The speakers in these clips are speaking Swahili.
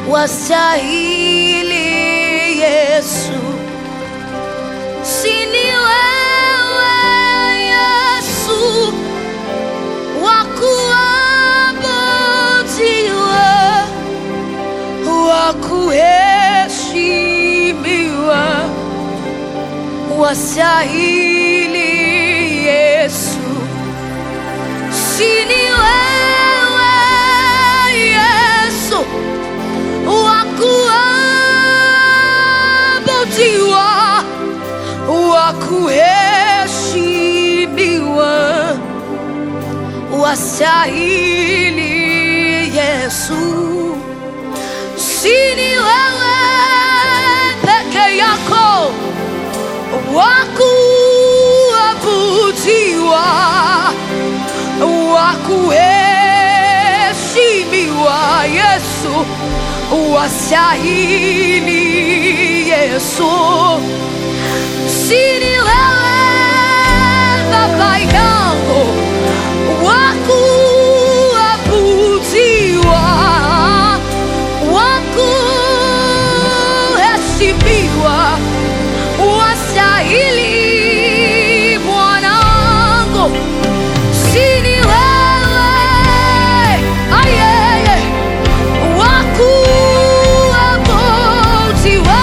wastahili Yesu, sini wewe Yesu wakuabudiwa, wakuheshimiwa, wastahili Yesu, sini wewe Yesu wakuabudiwa, wakuheshimiwa, wastahili Yesu, sini wewe peke yako wakuabudiwa, wakuheshimiwa Yesu, wastahili Yesu, sini wewe Baba yangu wakuabudiwa, wakuheshimiwa, wastahili mwanangu, sini wewe ayeye wakuabudiwa,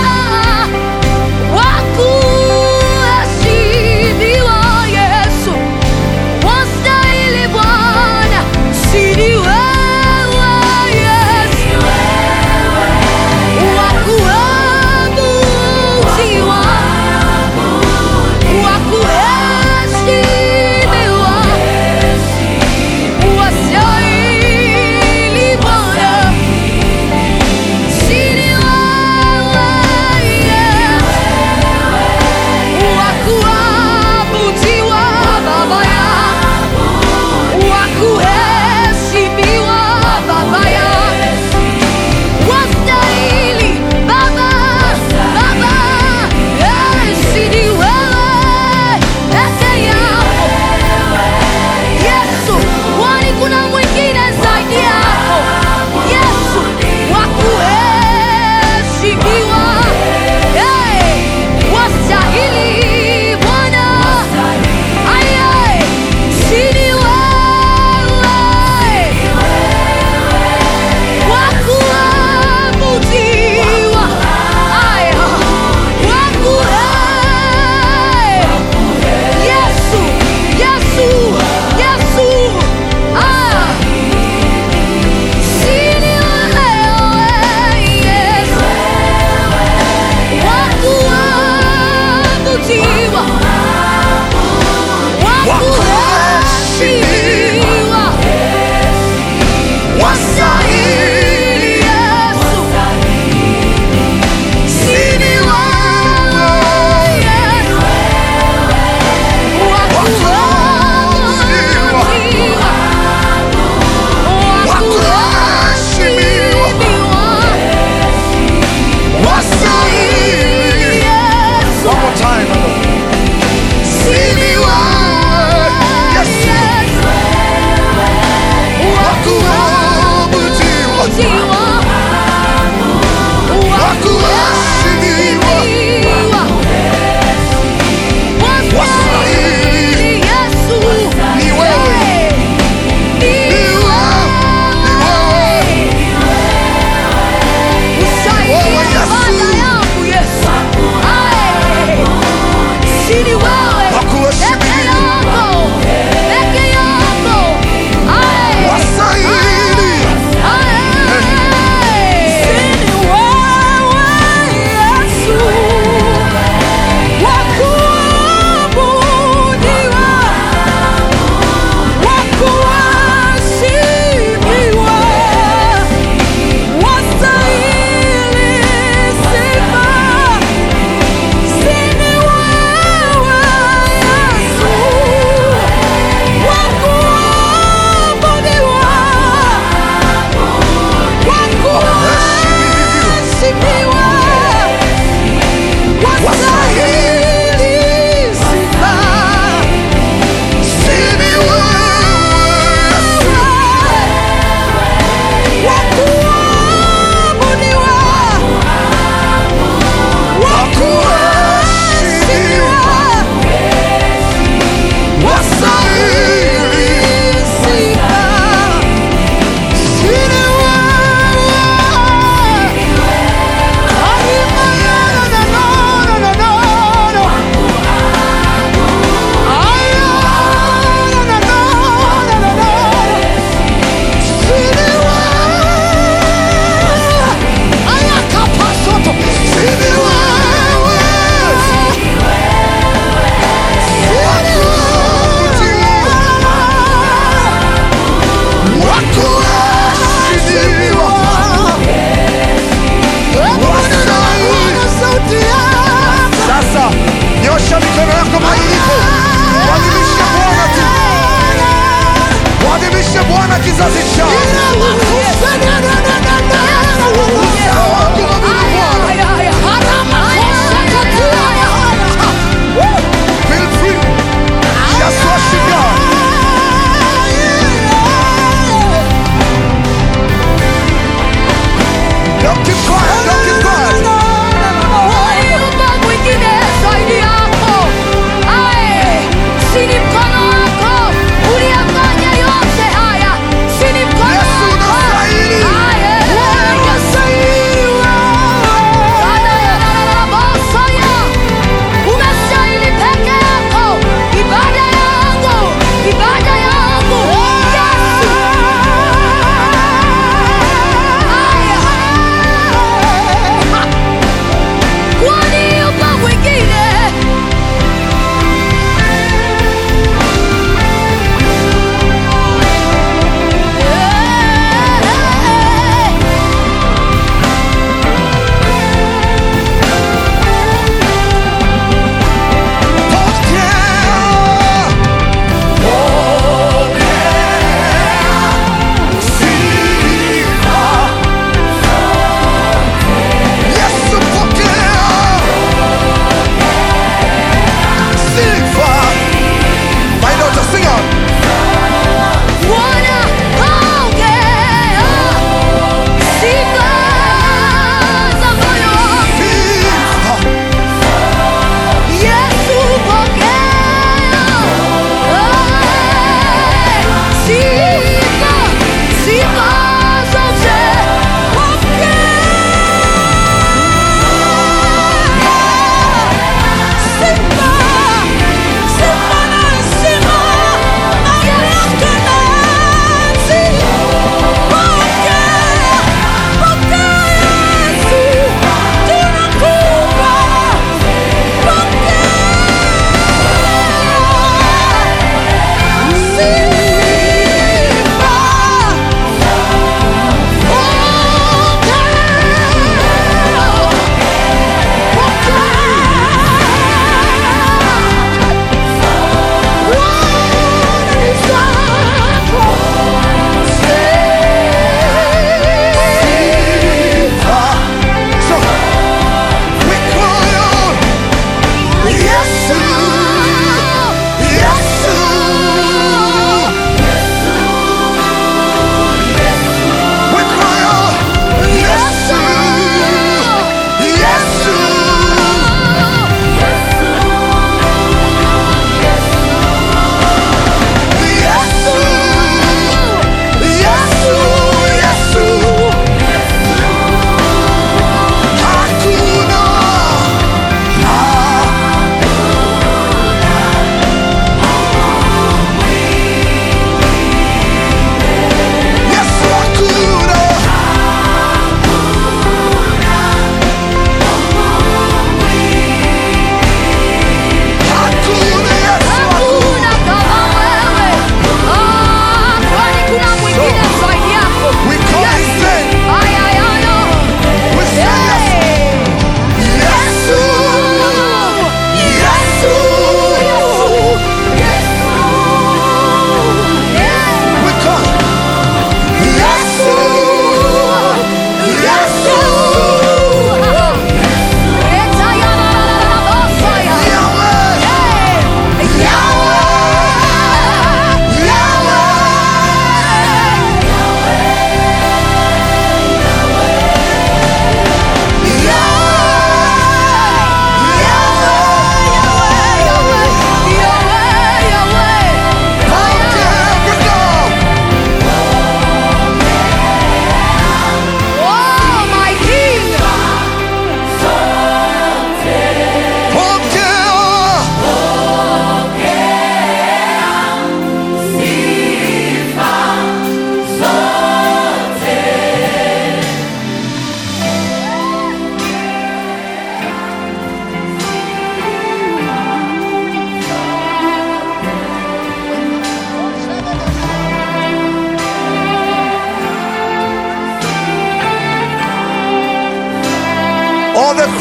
wakuheshimiwa Yesu, wastahili Bwana, sini wewe Yesu, wakuabudiwa, wakuheshimiwa, wastahili Bwana, sini wewe Yesu, wakuabudiwa Baba yangu, wakuheshimiwa Baba yangu, wastahili Baba, Baba, eh, sini wewe peke yako Yesu, kwani kuna mwingine zaidi yako Yesu, wakuheshimiwa, eh, wastahili Bwana, aye, sini wewe wakuabudiwa, aya, wakuhe Yesu, Yesu, Yesu, ah, sini wewe Yesu, wakuabudiwa, wakuheshimiwa, wastahili Yesu, sini wewe Yesu, wakuabudiwa, wakuheshimiwa, wastahili Yesu, One more time. sini wewe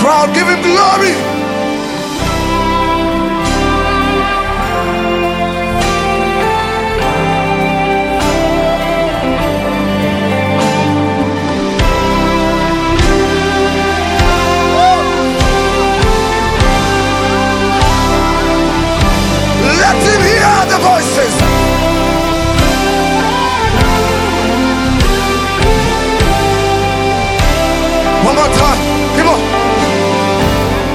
crowd, give him glory. Let him hear the voices. One more time. Come on.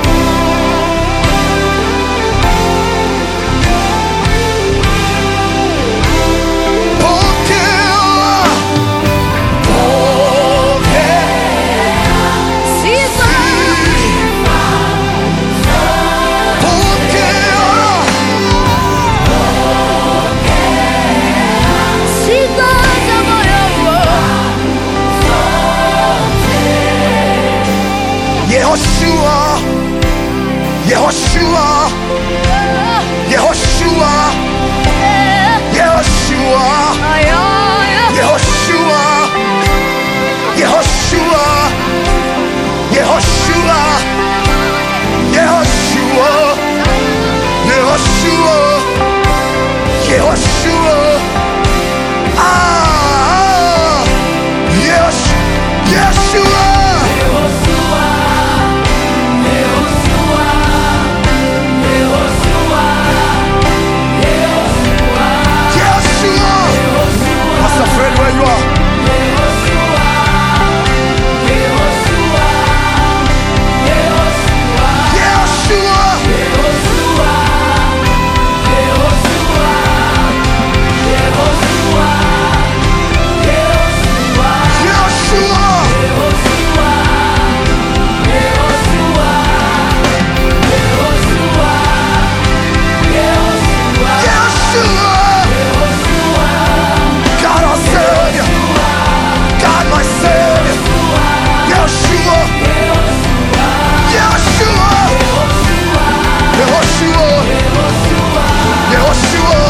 Yehoshua, Yehoshua, Yehoshua, Yehoshua, Yehoshua, Yehoshua, Yehoshua, Yehoshua, Yehoshua, Yehoshua. Ah, Yehosh, Yeshua. Yeshua. Pastor Fred, where you are? Yeshua. Yeshua. Yeshua. God our Savior. God my Savior. Yeshua. Yeshua. Yehoshua. Yehoshua.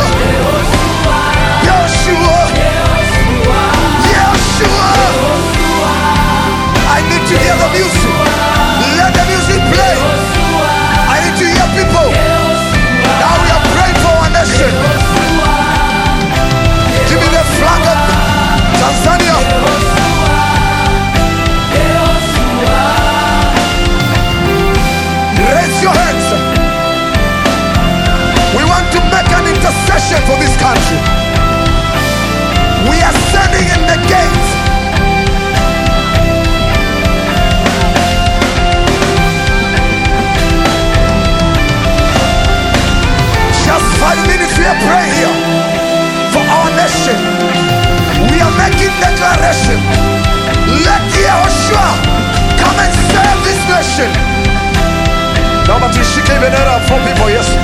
Yeshua. Yeshua. I need to hear the music. Let the music play. I need to hear people. Now we are praying for our nation. Give me the flag of Tanzania. Raise your hands. We want to make an intercession for this country. We are standing in the gate. Just five minutes we are praying here for our nation. We are making declaration. Let Yehoshua come and save this nation. Naomba tuishike hii bendera fupi kwa Yesu.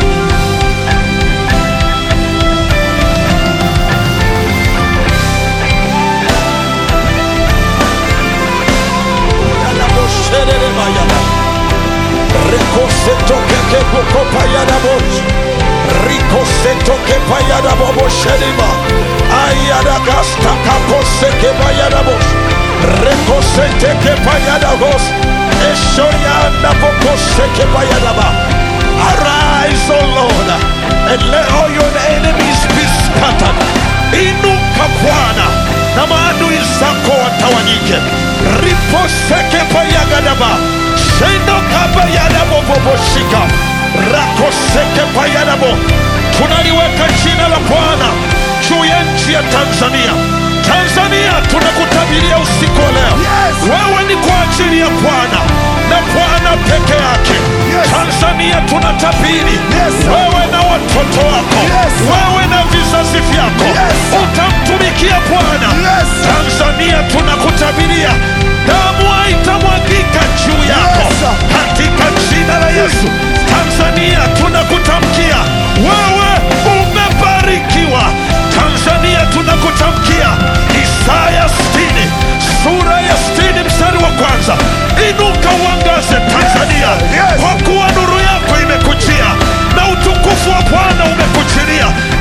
Yadabosherelemayaba. Rekosetokekepokopayanabos. Rikosetokepayanabobosherima. Ayadagastakaposekepayanabos. Rekosetekepayanabos. Eshoyandabokosekepayanaba. Arise, O Lord, and let all your enemies be scattered. Inuka Bwana na maadui zako watawanyike. Riposeke payagadaba shendo kabayadabo boboshika rakoseke payadabo. Tunaliweka jina la Bwana juu ya nchi ya Tanzania. Tanzania tunakutabiria usiku wa leo, Yes. wewe ni kwa ajili ya Bwana na Bwana peke yake. Yes. Tanzania tunatabiri Yes, sir. wewe na watoto wako, Yes, sir. wewe na vizazi vyako Yes, sir. utamtumikia Bwana. Yes. Tanzania tunakutabiria damu haitamwagika juu yako Yes, sir. katika jina la Yesu. Tanzania tunakutamkia wewe umebarikiwa. Tanzania tunakutamkia Isaya 60 sura ya 60 mstari wa kwanza, inuka uangaze Tanzania, Yes. kwa kuwa nuru yako imekujia na utukufu wa Bwana umekujilia.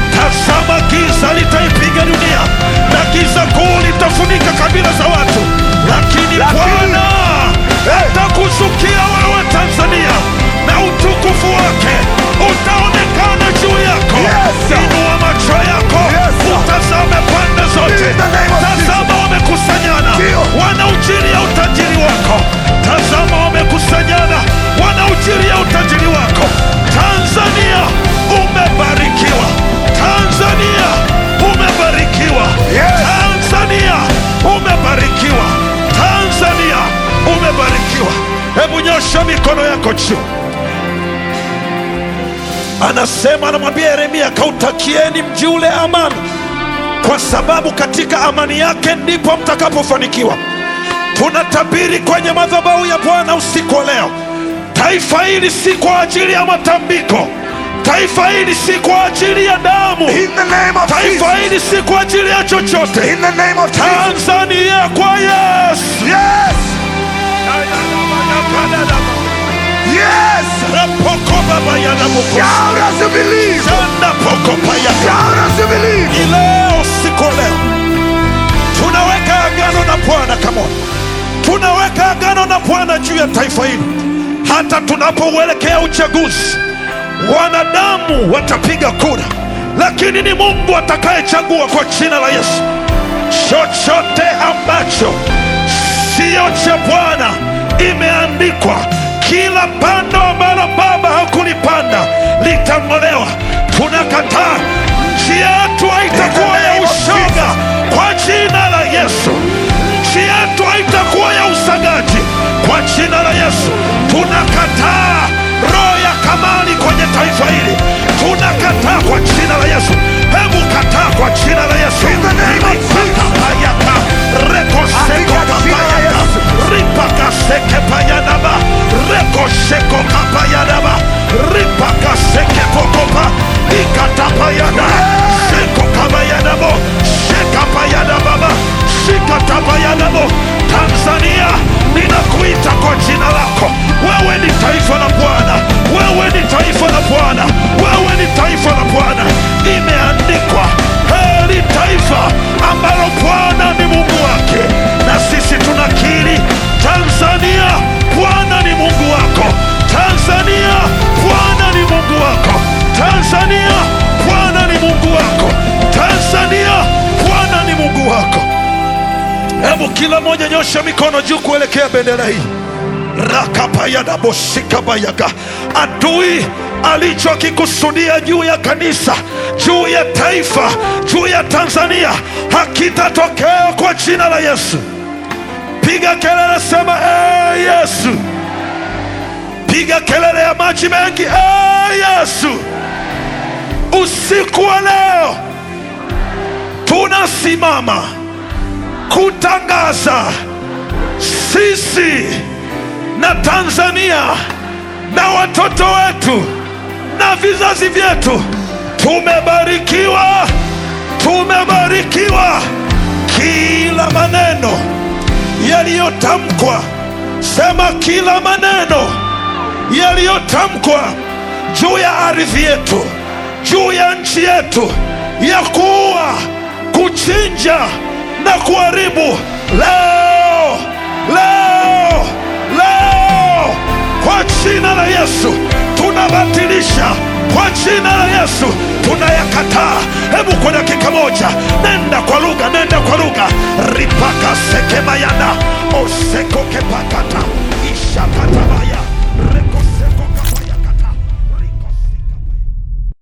anasema anamwambia yeremia kautakieni mji ule amani kwa sababu katika amani yake ndipo mtakapofanikiwa tunatabiri kwenye madhabahu ya bwana usiku wa leo taifa hili si kwa ajili ya matambiko taifa hili si kwa ajili ya damu In the name of taifa Jesus. hili si kwa ajili ya chochote In the name of Jesus. tanzania kwa yesu Yes. Yes. rapokobabayanamuko Shout as you believe. sandapokopaya Shout as you believe. ni leo siku leo tunaweka agano na bwana kamona tunaweka agano na bwana juu ya taifa hili hata tunapouelekea uchaguzi wanadamu watapiga kura lakini ni mungu atakayechagua kwa jina la yesu chochote ambacho siyo cha bwana imeandikwa kila pando ambalo baba hakulipanda litang'olewa tunakataa nchi yetu haitakuwa ya ushoga kwa jina la yesu nchi yetu haitakuwa ya usagaji kwa jina la yesu tunakataa roho ya kamali kwenye taifa hili tunakataa kwa jina la yesu hebu kataa kwa jina la yesu In the name of Jesus. Ripakapayaka, rekoseko Katika jina la kapayaka, Yesu. ripakaseke payanaba rekosheko kapayanaba ripakaseke pokopa ikatapayana seko kabayanabo shekapayanababa shikatapayanabo tanzania ninakuita kwa jina lako wewe ni taifa la bwana wewe ni taifa la bwana wewe ni taifa la bwana imeandikwa heri taifa ambalo bwana ni mungu wake na sisi tunakiri tanzania bwana ni mungu wako tanzania bwana ni mungu wako tanzania bwana ni mungu wako tanzania bwana ni mungu wako hebu kila mmoja nyosha mikono juu kuelekea bendera hii rakapayadaboshikabayaga adui alichokikusudia juu ya kanisa juu ya taifa juu ya tanzania hakitatokea kwa jina la yesu piga kelele sema ee yesu piga kelele ya maji mengi ee yesu usiku wa leo tunasimama kutangaza sisi na Tanzania na watoto wetu na vizazi vyetu tumebarikiwa, tumebarikiwa. Kila maneno yaliyotamkwa, sema kila maneno yaliyotamkwa juu ya ardhi yetu, juu ya nchi yetu, ya kuua, kuchinja na kuharibu, leo leo leo, kwa jina la Yesu tunabatilisha, kwa jina la Yesu tunayakataa. Hebu kwa dakika moja, nenda kwa lugha, nenda kwa lugha, ripaka sekemayana osekokepakata